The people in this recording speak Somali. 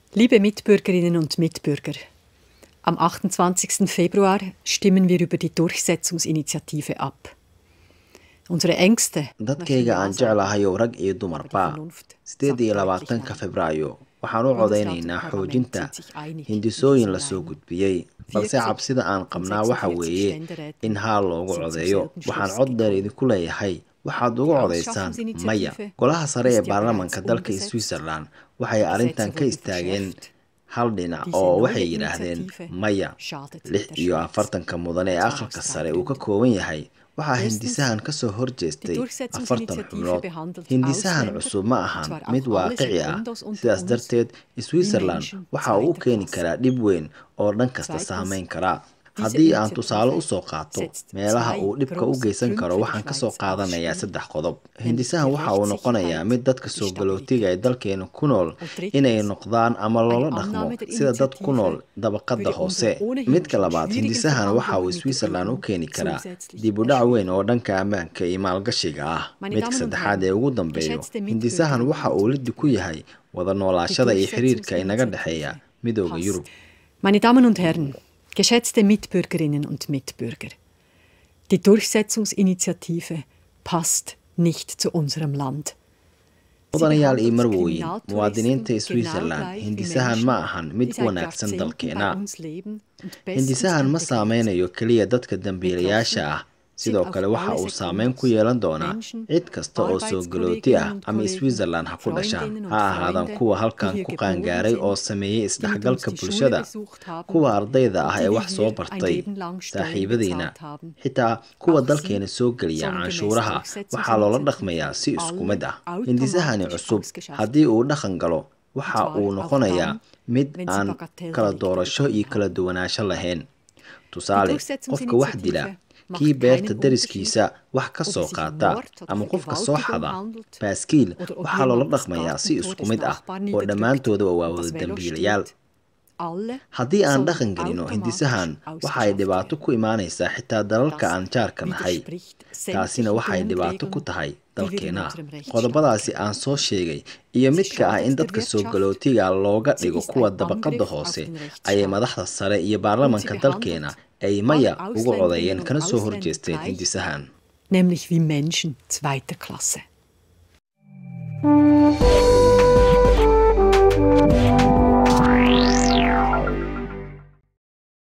Liebe Mitbürgerinnen und Mitbürger, am 28. Februar stimmen wir über die Durchsetzungsinitiative ab. Unsere Ängste dadkayga aan jeclahayow rag iyo dumarba sideed iyo labaatanka febraayo waxaan u codaynaynaa xoojinta hindisooyin lasoo gudbiyey balse cabsida aan qabnaa waxa weeye in haal loogu codeeyo waxaan cod dheer idinku leeyahay waxaad ugu codaysaan maya golaha sare ee baarlamanka dalka switzerland waxay arrintan ka istaageen hal dhinac oo waxay yidhaahdeen maya lix iyo afartanka mudan ee aqalka sare uu ka kooban yahay waxaa hindisahan kasoo horjeestay afartan xubnood hindisahan cusub ma ahan mid waaqici ah sidaas darteed switzerland waxa uu u keeni karaa dhib weyn oo dhan kasta saameyn kara haddii aan tusaale usoo qaato meelaha uu dhibka u geysan karo waxaan kasoo qaadanayaa saddex qodob hindisahan waxa uu noqonayaa mid dadka soo galootiga ee dalkeena ku nool inay noqdaan ama loola dhaqmo sida dad ku nool dabaqada hoose midka labaad hindisahan waxa uu switzerland u keeni karaa dib u dhac weyn oo dhanka ammaanka iyo maalgashiga ah midka saddexaad ee ugu dambeeyo hindisahan waxa uu lidi ku yahay wada noolaashada iyo xiriirka inaga dhexeeya midooda yurub Meine Damen und Herren, geschätzte Mitbürgerinnen und Mitbürger, die Durchsetzungsinitiative passt nicht zu unserem Land. mudanayaal iyo marwooyin muwaadiniinta switzerland hindisahan ma ahan mid u wanaagsan dalkeena hindisahan ma saameynayo keliya dadka dambiilayaasha ah sidoo kale waxa uu saameyn ku yeelan doonaa cid kasta oo soo galooti ah ama switzerland ha ku dhashaan ha ahaadaan kuwa halkan ku qaangaaray oo sameeyey isdhexgalka bulshada kuwa ardayda ah ee wax soo bartay saaxiibadiina xitaa kuwa dalkeena soo geliya canshuuraha waxaa loola dhaqmayaa si isku mid ah hindisahani cusub haddii uu dhaqan galo waxa uu noqonayaa mid aan kala doorasho iyo kala duwanaansho lahayn tusaale qofka wax dila kii beerta dariskiisa wax ka soo qaata ama qofka soo xada baaskiil waxaa loola dhaqmayaa si isku mid ah oo dhammaantoodaba waa wada dambiilayaal haddii aan dhaqan gelino hindisahan waxay dhibaato ku imaanaysaa xitaa dalalka aan jaarka nahay taasina waxay dhibaato ku tahay dalkeena qodobadaasi aan soo sheegay iyo midka ah in dadka soo galootiga looga dhigo kuwa dabaqada hoose ayay madaxda sare iyo baarlamanka dalkeena ay maya ugu codeeyeen kana soo horjeesteen hindisahan Nämlich wie Menschen zweiter Klasse.